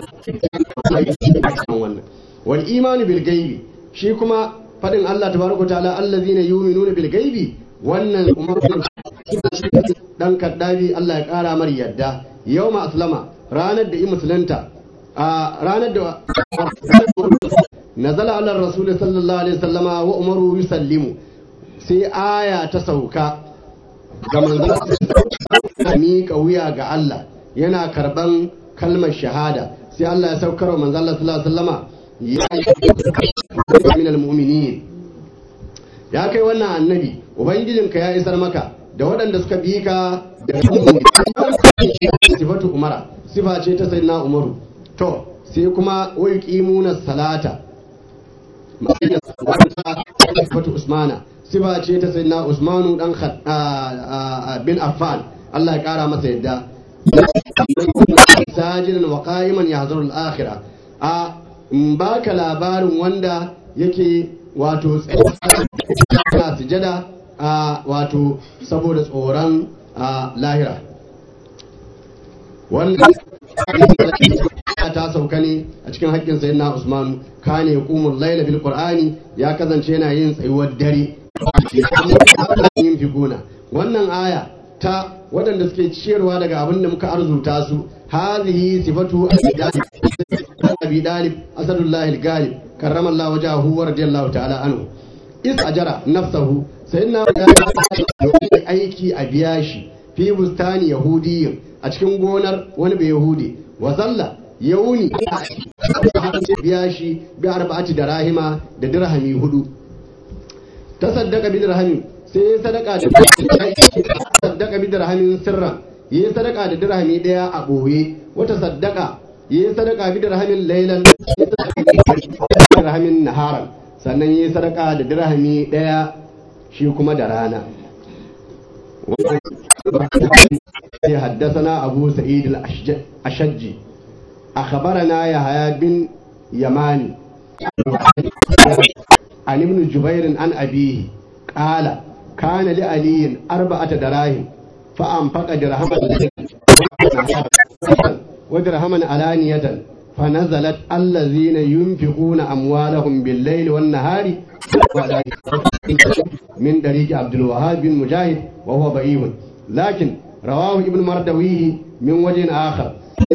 sai wannan wal imanu bil gaibi shi kuma fadin Allah tabaraka ta'ala allazina yu'minuna bil gaibi wannan umar dan kaddabi Allah ya kara mar yadda yawma aslama ranar da i musulunta a ranar da nazala ala rasul sallallahu alaihi wasallama wa umaru yusallimu sai aya ta sauka ga manzon miƙa wuya ga Allah yana karban kalmar shahada sai Allah ya saukar wa manzon Allah sallallahu alaihi wasallama ya min almu'minin ya kai wannan annabi ubangijinka ya isar maka da waɗanda suka bi ka da sifatu umara sifa ce ta sayyidina umaru to sai kuma wai qimuna salata sifatu usmana sifa ce ta sayyidina usmanu dan bin affan Allah ya kara masa yadda sajidan wa qa'iman yahzuru al-akhirah a baka labarin wanda yake wato tsaye sujada a wato saboda tsoron lahira wanda ta sauka ne a cikin haƙƙin sayin na usman kane hukumar laila bil qur'ani ya kasance yana yin tsayuwar dare yin figuna wannan aya ta waɗanda suke ciyarwa daga abin da muka arzuta su hazihi sifatu abi dalib asadullahi al-galib karrama Allah wajahu wa radiyallahu ta'ala anhu is ajara nafsahu sayyidina aiki a biya shi fi bustani yahudiyyin a cikin gonar wani bai yahudi wa zalla yauni biya shi bi arba'ati da rahima da dirhami hudu ta saddaka bi dirhami sai ya sadaka da saddaka bi dirhamin sirra yi sadaka da dirhami daya a boye wata saddaka yi sadaka bi dirhamin laylan dirhamin naharan sannan yi sadaka da dirhami daya shi kuma da rana حدثنا أبو سعيد الأشجي أخبرنا يحيى بن يماني عن ابن جبير عن أبيه قال كان لعلي أربعة دراهم فأنفق درهما ودرهما علانية فنزلت الذين ينفقون أموالهم بالليل والنهار من طريق عبد الوهاب بن مجاهد وهو ضعيف لكن رواه ابن مردويه من وجه آخر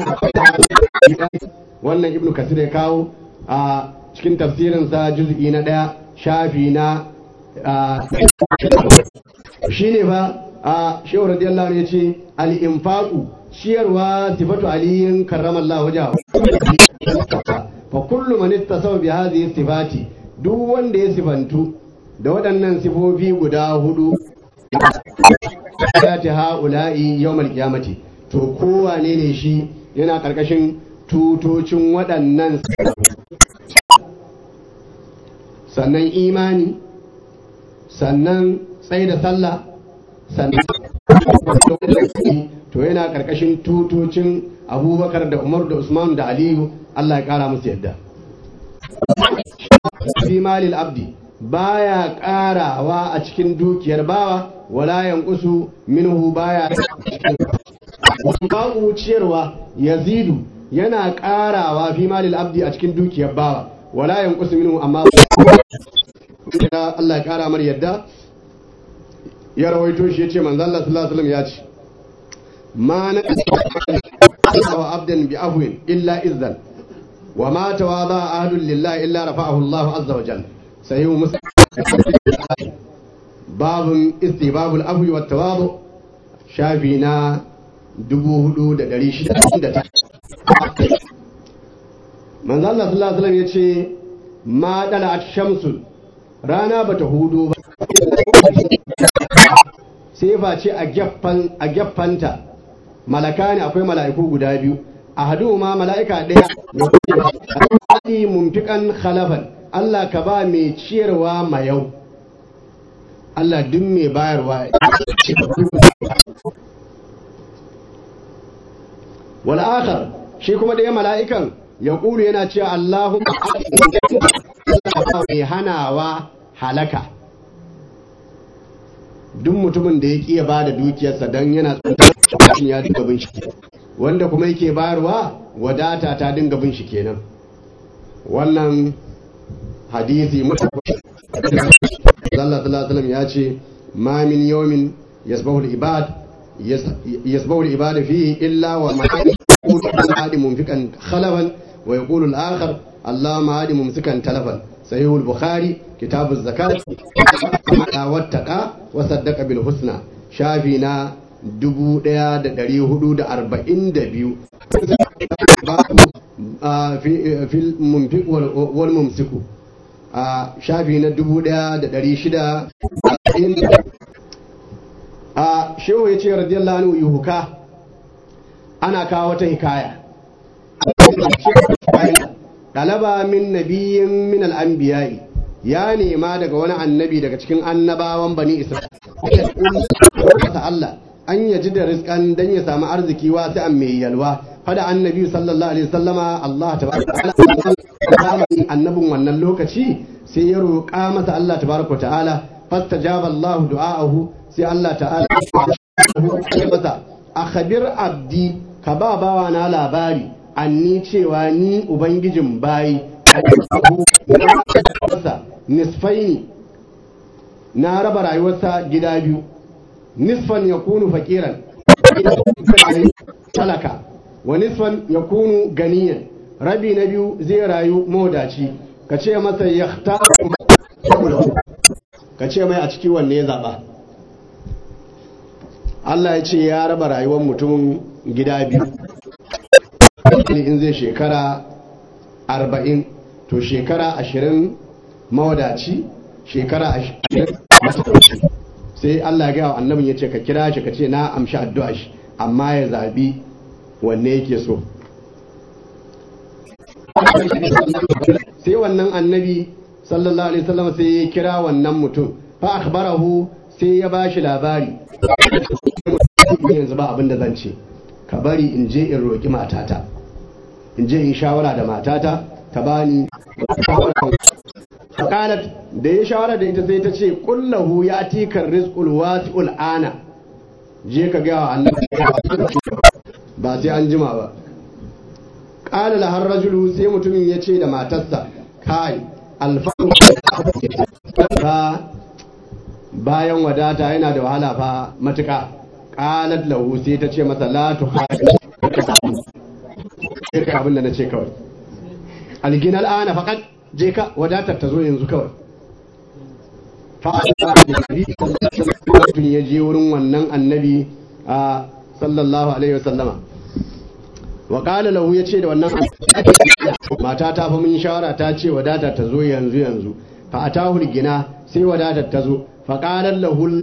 wannan ibnu kasir ya kawo a cikin tafsirinsa juz'i na ɗaya shafi na shi ne fa a shehu radiyallahu anhu ya ce al-infaqu ciyarwa sifatu aliyin karramallahu wajahu fa kullu man ittasaw bi hadhihi sifati duk wanda ya sifantu da waɗannan sifofi guda hudu ya ta ha'ula'i yawmal qiyamati to kowane ne shi yana karkashin tutocin waɗannan sannan imani sannan tsaye da sallah sannan to yana karkashin tutocin abubakar da umar da usman da aliyu allah ya kara musu yadda fi malil abdi baya karawa a cikin dukiyar bawa wala yanqusu minhu baya babu ciyarwa yazidu yana karawa fi malil abdi a cikin dukiyar bawa wala yanqusu minhu amma Allah ya kara mar yadda ya rawaito shi yace manzo Allah sallallahu alaihi wasallam ya ce ma na wa abdan bi afwin illa izzan wa ma tawada ahadun lillahi illa rafa'ahu Allah azza wa jalla sahihu muslim babun istibabul afwi wat tawadu shafi na 4600 manzo Allah sallallahu alaihi wasallam yace ma dalat shamsun rana bata hudo ba sai face a gaffan a gaffanta malaka ne akwai mala'iku guda biyu ahaduhuma mala'ika ɗaya ya mumfikan khalafan Allah ka ba mai ciyarwa mayau Allah duk mai bayarwa wal akhar shi kuma ɗaya mala'ikan ya ƙulu yana cewa Allahumma mai hanawa halaka duk mutumin da ya ƙi ya ba da dukiyarsa don yana tsantar ya dinga bin shi wanda kuma yake bayarwa wadata ta dinga bin shi kenan wannan hadisi sallallahu alaihi ya ce ma min yawmin yasbahu al-ibad yasbahu al-ibad fihi illa wa ma'adi munfiqan khalaban wa yaqulu al-akhar اللهم هادي ممسكا تلفا صحيح البخاري كتاب الزكاة واتقى وصدق بالحسنى شافينا dubu ɗaya da ɗari hudu da arba'in da biyu fil mumfik wal mumsiku a shafi na dubu ɗaya da ɗari shida a shehu ya ce radiyallahu anhu yuhuka ana kawo wata hikaya ɗalaba min nabiyin min al'anbiya'i ya nema daga wani annabi daga cikin annabawan bani isra'ila Allah an yaji da rizkan dan ya samu arziki wasu an mai yalwa fada annabi sallallahu alaihi wasallama Allah tabaraka annabin wannan lokaci sai ya roƙa masa Allah tabaraka ta'ala fastajaba Allah du'aahu sai Allah ta'ala masa akhbir abdi ka ba bawa na labari anni cewa ni ubangijin bayi nisfaini na raba rayuwarsa gida biyu nisfan ya kunu fakiran talaka wa nisfan ya kunu ganiyan rabi na biyu zai rayu modaci ka ce masa ya ka ce mai a ciki wanne ya zaɓa Allah ya ce ya raba rayuwar mutumin gida biyu in zai shekara arba'in to shekara ashirin mawadaci shekara ashirin sai Allah ya gaya wa annabin ya ce ka kira shi ka ce na amshi addu'a shi amma ya zabi wanne yake so sai wannan annabi sallallahu alaihi wasallam sai ya kira wannan mutum fa akhbarahu sai ya bashi labari yanzu ba abin da zan ce ka bari in je in roki matata in je in shawara da matata ta bani faqalat da ya shawara da ita sai ta ce kullahu ya tikar rizqul wasi'ul ana je ka ga wa annabi ba sai an jima ba qala la har rajulu sai mutumin ya ce da matarsa kai alfaru fa bayan wadata yana da wahala fa matuka qalat lahu sai ta ce masa la tuhadi kai abin da na ce kawai alginal ana faqat je ka wadatar ta zo yanzu kawai fa'adun ya je wurin wannan annabi a sallallahu alaihi wasallama wa qala lahu yace da wannan mata ta fa mun shawara ta ce wadatar ta zo yanzu yanzu fa atahu gina sai wadatar ta zo fa qala lahu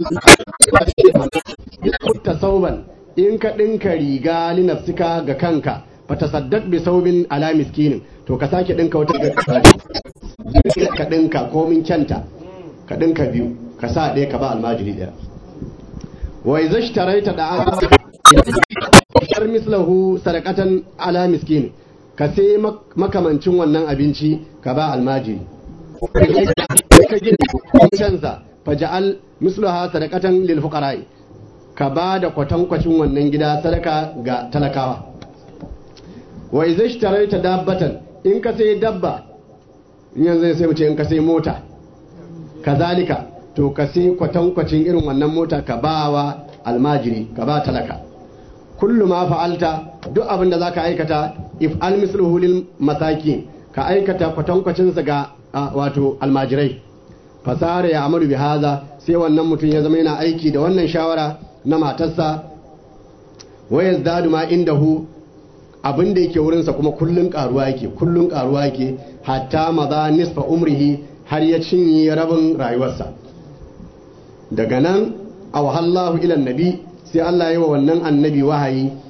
tasawban in ka dinka riga li nafsika ga kanka fa tasaddaq bi saubin ala miskinin to ka sake dinka wata ka dinka komin kyanta ka dinka biyu ka sa ɗaya ka ba almajiri ɗaya wa idza ishtaraita da shar mislahu sadaqatan ala miskin ka sai makamancin wannan abinci ka ba almajiri ka gina kansa faja'al mislaha sadaqatan lil fuqara'i ka ba da kwatankwacin wannan gida sadaka ga talakawa wa idza ishtaraita dabbatan in ka sai dabba yanzu sai mu ce in ka sai mota kazalika to ka sai kwatankwacin irin wannan mota ka ba wa almajiri ka ba talaka kullu ma fa'alta duk abin da zaka aikata if al misluhu lil masakin ka aikata kwatankwacin sa ga wato almajirai fasara ya amaru bi haza sai wannan mutum ya zama yana aiki da wannan shawara na matarsa wa yazdadu ma indahu abin da yake wurinsa kuma kullun karuwa yake kullun karuwa yake hatta maza nisfa umrihi har ya cinye rabin rayuwarsa daga nan a wahallahu ilan nabi sai Allah yi wa wannan annabi wahayi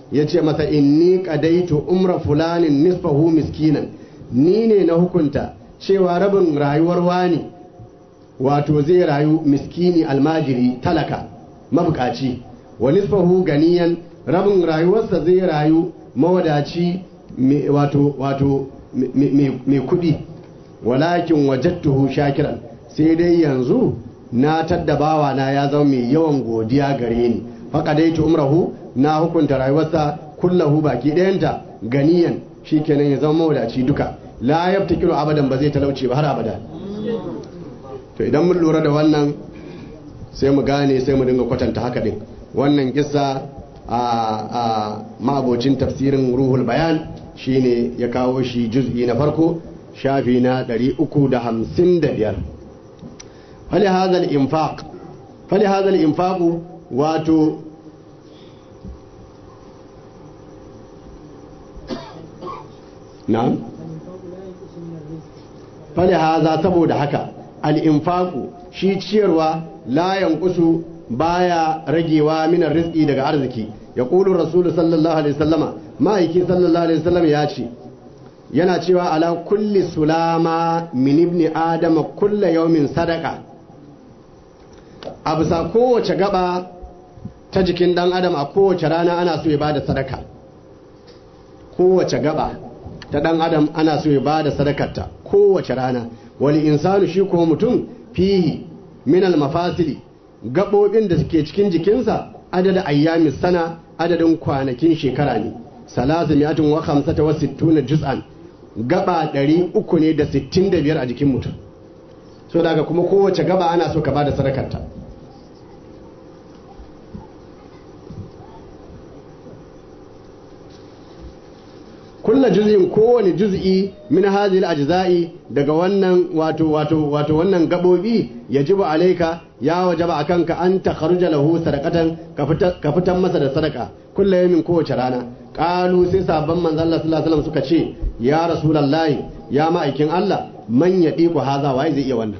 ya ce masa inni qadaitu umra fulanin nisfahu miskinan ni ne na hukunta cewa rabin rayuwar wani wato zai rayu miskini almajiri talaka mabukaci wa nisfahu ganiyan rabin rayuwarsa zai rayu mawadaci me- wato wato me- me- mai kudi walakin wajattuhu shakiran sai dai yanzu na taddabawa na ya zama mai yawan godiya gare ni faqadaitu umrahu na hukunta rayuwarsa kullahu baki ɗayanta ganiyan shikenan ya zama mawadaci duka la yabtakiru abadan ba zai talauce ba har abada to idan mun lura da wannan sai mu gane sai mu dinga kwatanta haka din wannan kissa a a ma'abocin tafsirin ruhul bayan shine ya kawo shi juz'i na farko shafi na 355 fali hadha al-infaq fali hadha al-infaq wato na'am fali haza saboda haka al'infaku shi ciyarwa layan kusu baya ragewa minar rizki daga arziki ya ƙulun rasulu sallallahu alaihi sallama ma'aiki sallallahu alaihi sallam ya ce yana cewa ala kulli sulama min ibni adama kulla yaumin sadaka a bisa kowace gaba ta jikin dan adam a kowace rana ana so ya bada sadaka kowace gaba ta dan adam ana so ya bada sadakarta kowace rana wani insanu shi ko mutum fihi minal mafasili gaɓoɓin da suke cikin jikinsa adada ayyamin sana adadin kwanakin shekara ne salasu miyatin wa hamsata wa sittuna juz'an gaba ɗari uku ne da sittin da biyar a jikin mutum so daga kuma kowace gaba ana so ka bada sadakarta kulla juz'in kowane juz'i min hadhihi al-ajza'i daga wannan wato wato wato wannan gabobi yajibu alayka ya wajaba akanka an takharuja lahu sadaqatan ka fitan masa da sadaka kullu yamin kowace rana qalu sai sabban manzo Allah sallallahu alaihi wasallam suka ce ya rasulullahi ya ma'aikin Allah man yadiku haza wai zai iya wannan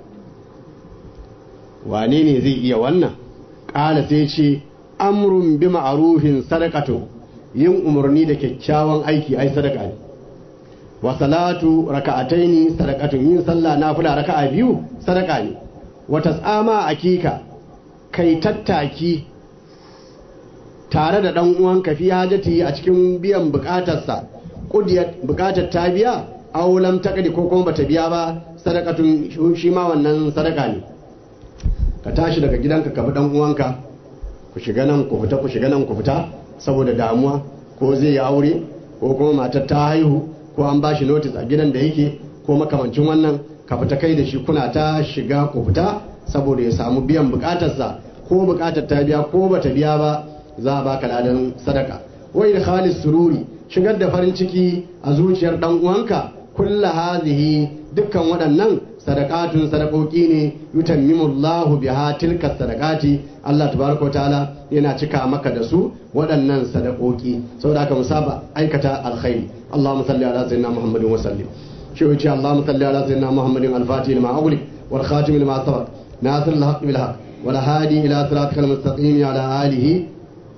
wane ne zai iya wannan qala sai ce amrun bi ma'rufin sadaqatu yin umarni da kyakkyawan aiki ai sadaka ne wa salatu raka'ataini sadaqatun yin sallah nafila raka'a biyu sadaka ne wa tas'ama akika kai tattaki tare da dan uwanka fi hajati a cikin biyan bukatarsa kudiyar bukatar ta biya aw lam taqdi ko kuma bata biya ba sadaqatun shi ma wannan sadaka ne ka tashi daga gidanka ka bi dan uwanka ku shiga nan ku fita ku shiga nan ku fita saboda damuwa ko zai yi aure ko kuma matar ta haihu ko an ba shi notis a gidan da yake ko makamancin wannan ka fita kai da shi kuna ta shiga ku fita saboda ya samu biyan bukatarsa ko bukatar ta biya ko bata biya ba za a baka ladan sadaka wai da khalis sururi shigar da farin ciki a zuciyar dan uwanka kulla hazihi dukkan waɗannan sadakatun sadakoki ne yutammimullahu biha tilka sadakati Allah tabaraka wa ta'ala yana cika maka da su waɗannan sadakoki saboda haka musaba aikata alkhairi Allahumma salli ala sayyidina Muhammadin wa sallim shi yace Allahumma salli ala sayyidina Muhammadin al-fatih lima aghliq wal khatim lima sabaq nasir al-haqq bil haqq wal hadi ila siratikal mustaqim ala alihi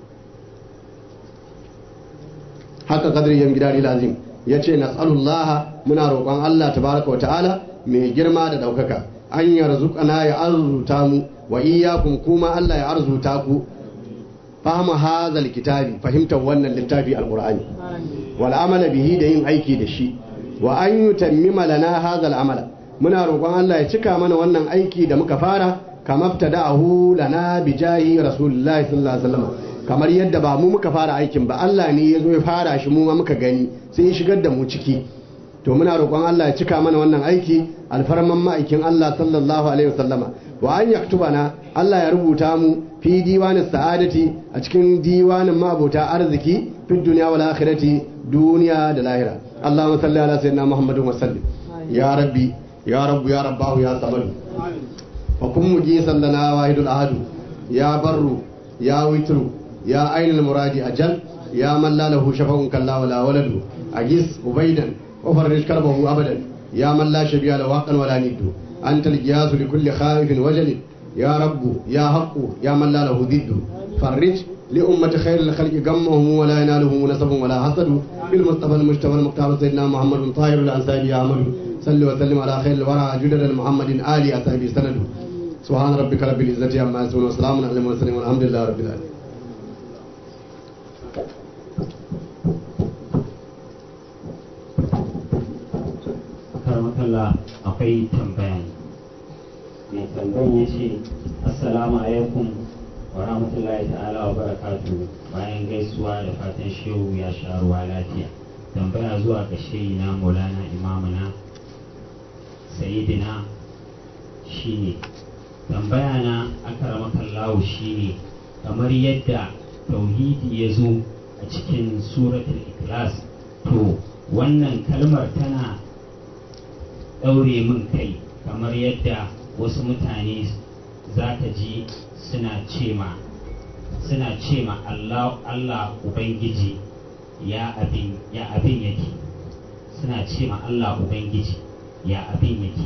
haka kadri yan gidari lazim yace nas'alullaha muna roƙon Allah tabaraka wa ta'ala mai girma da ɗaukaka an yarzuqana ya arzuta mu wa iyyakum kuma Allah ya arzuta ku fahimta hazal kitabi fahimtar wannan littafi alqur'ani wal amala bihi da yin aiki da shi wa an yutammima lana hazal amala muna roƙon Allah ya cika mana wannan aiki da muka fara kama ftada'ahu lana bi jahi rasulullahi sallallahu alaihi wasallam kamar yadda ba mu muka fara aikin ba Allah ne ya zo ya fara shi mu ma muka gani sai ya shigar da mu ciki to muna roƙon Allah ya cika mana wannan aiki alfarman ma'aikin Allah sallallahu alaihi wasallama wa an yaktubana Allah ya rubuta mu fi diwanin sa'adati a cikin diwanin mabota arziki fi duniya wal akhirati duniya da lahira Allahumma salli ala sayyidina Muhammadin wa sallim ya rabbi ya rabbu ya rabbahu ya samad wa kun mujisan lana wahidul ahadu ya barru ya witru ya ainul muradi ajal ya man la lahu shafa'un kalla wala waladu agis ubaidan وفرج كربه أبدا يا من لا شبيه له حقا ولا ند أنت الجياس لكل خائف وجل يا رب يا حق يا من لا له ضد فرج لأمة خير الخلق غمهم ولا ينالهم نسب ولا حسد بالمصطفى المجتبى المختار سيدنا محمد طاهر الأنصاري يا أحمد صل وسلم على خير الورى جدد محمد آل أصحابه سند سبحان ربك رب العزة عما يصفون وسلام على المرسلين والحمد لله رب العالمين karmakalla akwai tambaya mai tambayan ya ce assalamu alaikum wa rahmatullahi ta'ala wa barakatu bayan gaisuwa da fatan shehu ya sha ruwa lafiya tambaya zuwa ga shehi na maulana imamuna sayidina shine tambaya na akaramakallahu shine kamar yadda tauhidi ya zo a cikin suratul ikhlas to wannan kalmar tana ɗaure min kai kamar yadda wasu mutane za ka ji suna cema suna cema Allah Allah Ubangiji ya abin ya abin yake suna cema Allah Ubangiji ya abin yake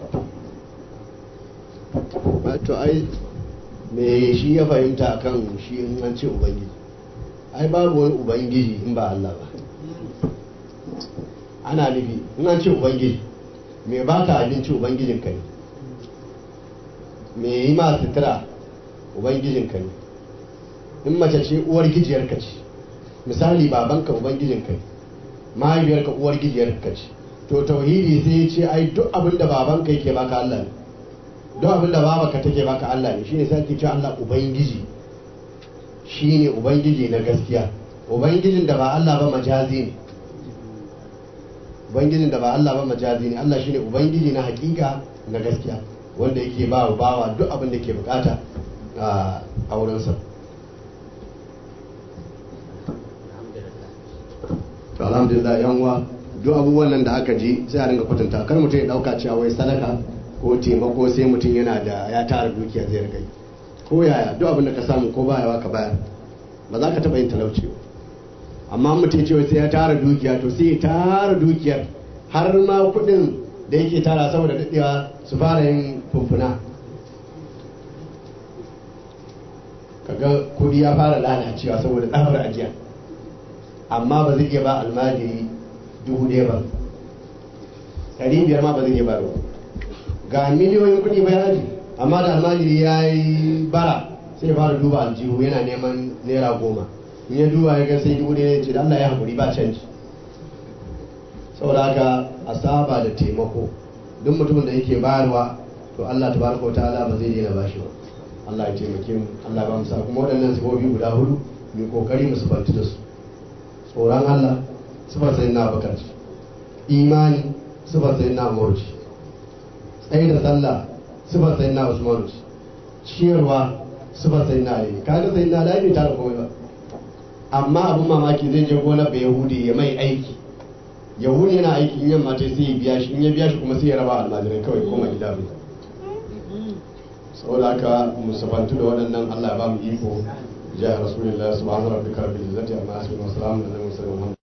to ai me shi ya fahimta kan shi in an ce ubangiji ai babu wani ubangiji in ba Allah ba ana nufi in an ce ubangiji me baka abinci ubangijinka ne me yi ma sutura ubangijinka ne in mace ce uwar gijiyarka ce misali babanka ubangijinka ne mahaifiyarka uwar gijiyarka ce to tauhidi sai ya ce ai duk abin da babanka yake baka Allah ne duk abin da babanka take baka Allah ne shine sai ke ce Allah ubangiji shine ubangiji na gaskiya ubangijin da ba Allah ba majazi ne ubangijin da ba Allah ba majazi ne Allah shine ubangiji na hakika na gaskiya wanda yake ba wa bawa duk abin da ke bukata a aurensa to alhamdulillah yan uwa duk abubuwan nan da aka ji sai a dinga kwatanta kar mutum ya dauka cewa wai sadaka ko taimako sai mutum yana da ya tara dukiya zai riga ko yaya duk abin da ka samu ko bayawa ka bayar ba za ka taba yin talauci ba amma mutum cewa sai ya tara dukiya to sai ya tara dukiyar har ma kudin da yake tara saboda daɗewa su fara yin fumfuna kaga kudi ya fara lalacewa saboda tsabar ajiya amma ba zai iya ba almajiri dubu ɗaya ba ɗari biyar ma ba zai iya ba ba ga miliyoyin kudi bai aji amma da almajiri ya yi bara sai fara duba aljihu yana neman naira goma in ya duba ya ga sai dubu ɗaya ce da Allah ya haƙuri ba canji saboda haka a saba da taimako duk mutumin da yake bayarwa to Allah tabaraka wa ta'ala ba zai daina bashi ba Allah ya taimake mu Allah ba mu sa kuma waɗannan sifofi guda hudu mu kokari mu sufanti da su tsoron Allah sifar sai na bakar imani sifar sai na umar tsaye da sallah sifar sai na usman ciyarwa sifar sai na ali kaga sai na ali ta komai ba amma abin mamaki zai je gona bai yahudi ya mai aiki yahudi yana aiki in yamma sai ya biya shi in ya biya shi kuma sai ya raba almajirai kawai koma gida bai saboda haka musafantu da waɗannan Allah ya ba mu iko jihar rasulullah subhanahu wa ta'ala rabbil izzati amma yasifun wa salamun alal mursalin